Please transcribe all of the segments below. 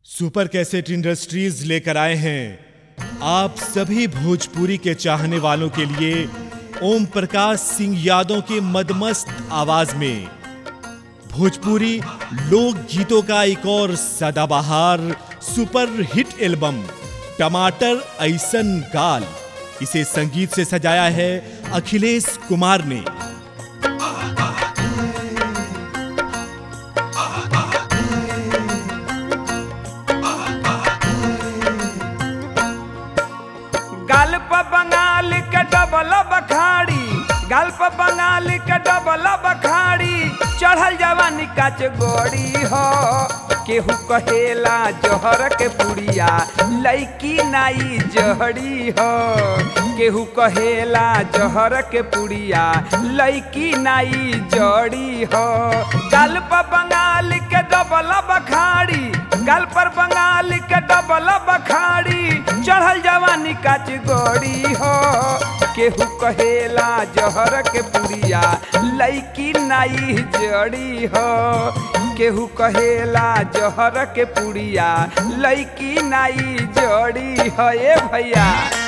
super cassette industries लेकर आए हैं आप सभी भोजपुरी के चाहने वालों के लिए ओम प्रकाश सिंह यादव की मदमस्त आवाज में भोजपुरी लोक गीतों का एक और सदाबहार सुपर हिट एल्बम टमाटर ऐसन गाल इसे संगीत से सजाया है अखिलेश कुमार ने गल्प बंगाल के डबल बखाड़ी गल्प बंगाल के डबल बखाड़ी चढ़ल जवानी काच गोड़ी हो केहू कहेला जहर के पुड़िया लैकी नाई जहड़ी हो केहू कहेला जहर के पुड़िया लैकी नाई जड़ी हो गल्प बंगाल के डबल बखाड़ी गल पर बंगाल के डबल बखाड़ी चढ़ल जवानी काच गोड़ी हो केहू कहेला जहर के पुड़िया लैकी नाई जड़ी हो केहू कहेला जहर के पुड़िया लैकी नाई जड़ी हो ए भैया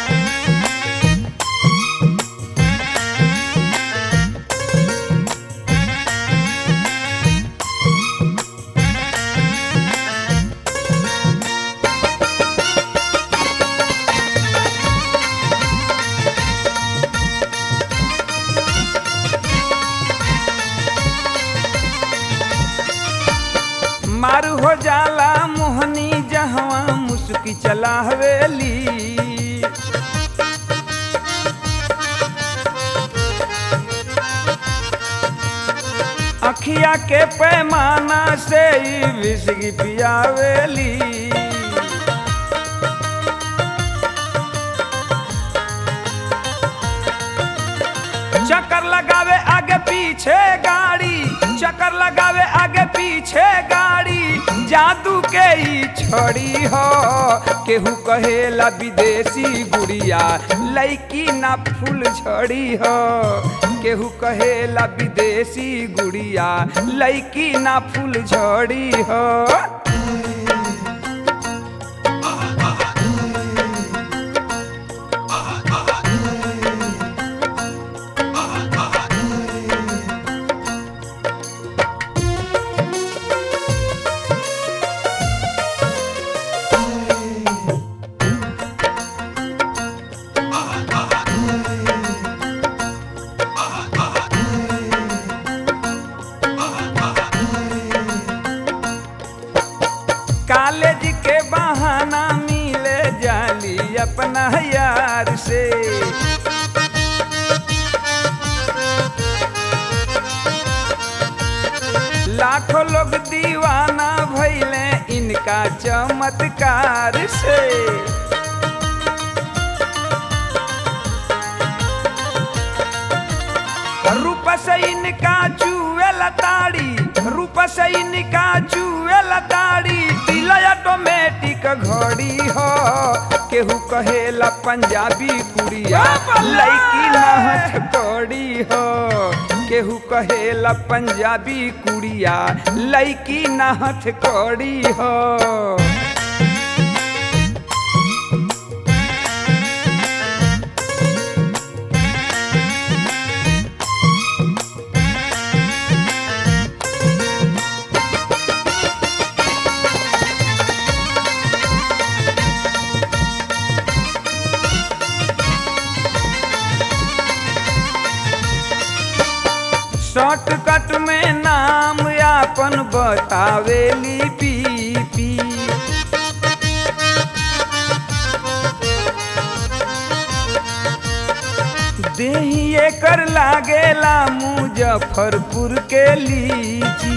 मारू हो जाला मोहनी जहवा मुस्की चला हवेली अखिया के पैमाना से ही विसगी पियावेली चक्कर लगावे आगे पीछे गाड़ी चक्कर लगावे आगे पीछे गाड़ी जादू के ही छोड़ी हो केहू कहेला विदेशी गुड़िया लैकी ना फूल छोड़ी हो केहू कहेला विदेशी गुड़िया लैकी ना फूल छोड़ी हो कॉलेज के बहाना मिले जाली अपना यार से लाखों लोग दीवाना भैले इनका चमत्कार से रूप से इनका चुए लताड़ी रूप से इनका चुए लताड़ी दिल ऑटोमेटिक घड़ी हो केहू कहेला पंजाबी कुड़िया लैकी नहथ कौड़ी हो केहू कहेला पंजाबी कुड़िया लैकी नहथ कौड़ी हो शॉर्टकट में नाम आपन बतावेली पीपी देही कर लागेला मुजफ्फरपुर के लीची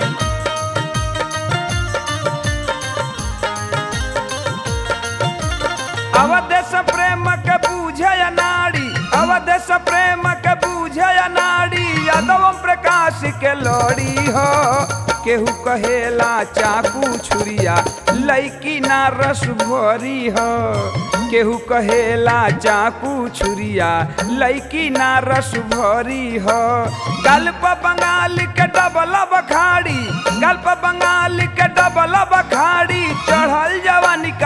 अवदेश प्रेम के बूझे नाड़ी अवदेश प्रेम के बूझे नाड़ी यादव प्रकाश के लड़ी हो केहू कहेला चाकू छुरिया लैकी ना रस भरी हो केहू कहेला चाकू छुरिया लैकी ना रस भरी हो गल्प बंगाल के डबल बखाड़ी गल्प बंगाल के डबल बखाड़ी चढ़ल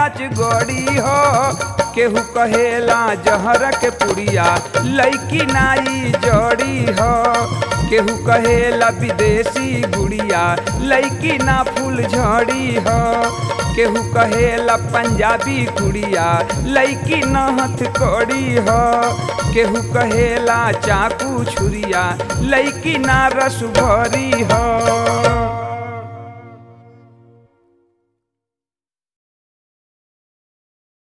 काच गड़ी हो केहू कहेला जहर के पुड़िया लैकी नाई जड़ी हो केहू कहेला विदेशी गुड़िया लैकी ना फूल झड़ी हो केहू कहेला पंजाबी कुड़िया लैकी ना हथ कड़ी हो केहू कहेला चाकू छुरिया लैकी ना रस भरी हो